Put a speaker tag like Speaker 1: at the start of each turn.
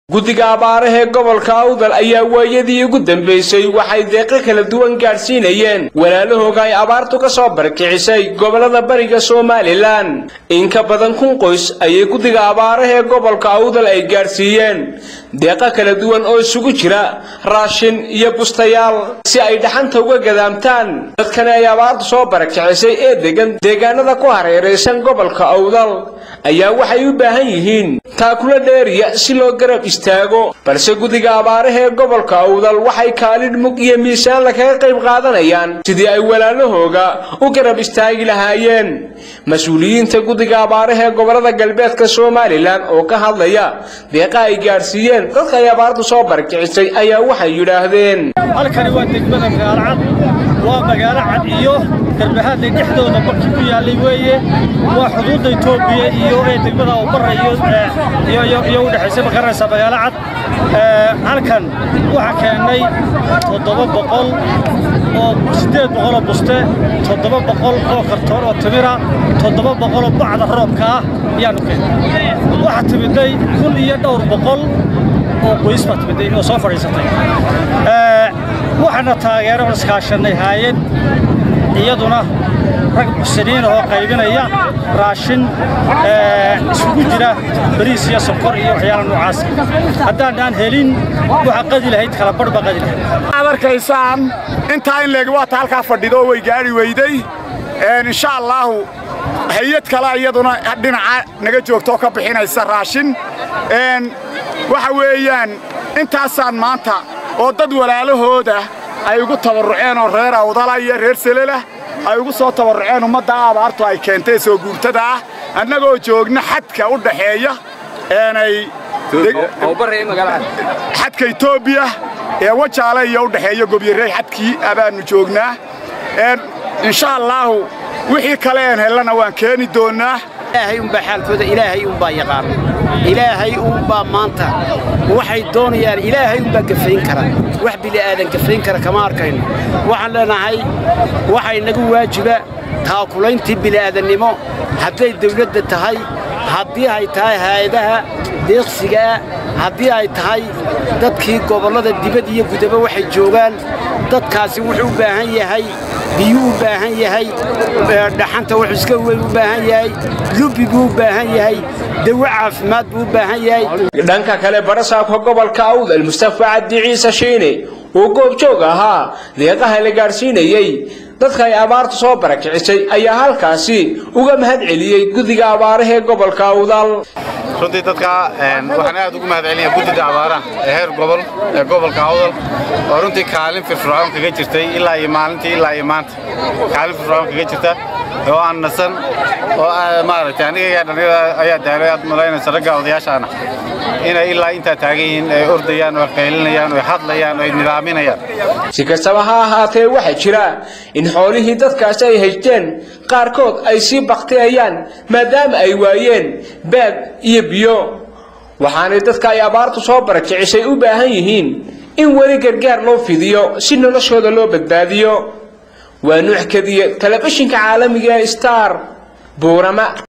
Speaker 1: guddiga abaarahee gobolka awdal ayaa waayadii ugu dambaysay waxay deeqo kala duwan gaadhsiinayeen walaalahooga ay abaartu ka soo barkicisay gobollada bariga somalilan in ka badan kun qoys ayay guddiga abaarahee gobolka awdal ay gaadhsiiyeen deeqo kala duwan oo isugu jira raashin iyo bustayaal si ay dhaxanta uga gadaamtaan dadkani ay abaartu soo barakicisay ee degan deegaanada ku hareeraysan gobolka awdal ayaa waxay u baahan yihiin taakula dheeriya si loo garab istaago balse guddiga abaarahee gobolka awdal waxay kaalin mug iyo miisaan lakaga qayb qaadanayaan sidii ay walaalahooga u garab istaagi lahaayeen mas-uuliyiinta guddiga abaarahee gobolada galbeedka somalilan oo ka hadlaya deeqa ay gaadhsiiyeen dadka ay abaartu soo barakicisay ayaa waxay yidhaahdeen
Speaker 2: halkani waa degmada magaalo cad waa magaalo cad iyo garbahaadlay dhexdooda barkii ku yaallay weeye waa xuduudda etoobiya iyo ee degmada ubara iyo u dhexaysa ma garanaysaa magaalo cad halkan waxaa keennay toddoba boqol oo siddeed boqoloo buste toddoba boqol oo kartoon oo timira toddoba boqoloo bacda roobka ah ayaanu keennay waxaa timidday kun iyo dhowr boqol oo qoys baa timidday oo soo fadhiisatay waxaana taageero on iskaashannay haayad iyaduna rag muxsiniin ahoo qaybinaya raashin isugu jira bariis iyo sokor iyo waxyaala noocaas haddaanaan helin waxa qadi lahayd kala barh baa qadi lahayd
Speaker 3: ad arkaysaan intaa in leeg waata halkaa fadhido oo way gaadhi weyday insha allaahu hay-ad kale iyaduna dhinaca naga joogta oo ka bixinaysa raashin waxa weeyaan intaasaan maanta oo dad walaalahooda ay ugu tabarruceen oo reer awdala iyo reer selelah ay ugu soo tabarruceen ummadda abaartu ay keentay soo guurtada ah annagoo joogna xadka u dhaxeeya eenay xadka etoobiya ee wajaale iyo u dhexeeya gobyarey xadkii abaannu joognaa insha allaahu wixii kale een hellana waan keeni doonnaa
Speaker 4: ilaahay unbaa xaalkooda ilaahay unbaa yaqaan ilaahay unbaa maanta waxay doonayaan ilaahay unbaa gafayn kara wax bili'aadan gafayn kara kama arkayno waxaan leenahay waxaa inagu waajiba taakulayntii bili'aadannimo hadday dawladda tahay haddii ay tahay haayadaha deeqsigaah haddii ay tahay dadkii gobollada dibad iyo gudaba waxay joogaan dadkaasi wuxuu u baahan yahay biyuu u baahan yahay dhaxanta wuxuuska weyn u baahan yahay lubbi buu u baahan yahay dawo caafimaad buu u baahan yahay
Speaker 1: dhanka kale barasaabka gobolka awdal mustafa cabdi ciise shiine oo goobjoog ahaa deeqaha la gaadhsiinayey dadka ay abaartu soo barakicisay ayaa halkaasi uga mahad celiyey guddiga abaarahee gobolka awdal
Speaker 5: runtii dadka waxaan aad ugu mahad celinaya guddida abaaraha ee heer gobol ee gobolka awdal oo runtii kaalin firfircoon kaga jirtay ilaa iyo maalintii ilaa iyo maanta kaalin firfircoon kaga jirta oo aan nasan oo maaragtay aniga dhallinyarada ayaa daalay aad malaynaysa ragga odayaashaana inay ilaa intaa taagan yihiin ay ordayaan oo qaylinayaan oo hadlayaan oo ay nidaaminayaan
Speaker 1: si kastaba ha ahaatee waxaa jira in xoolihii dadkaasi ay haysteen qaarkood ay sii baktiyayaan maadaama ay waayeen baad iyo biyo waxaanay dadka ay abaartu soo barakicisay u baahan yihiin in weli gargaar loo fidiyo si noloshooda loo badbaadiyo waa nuuc kadiye telefishinka caalamiga ee star buurama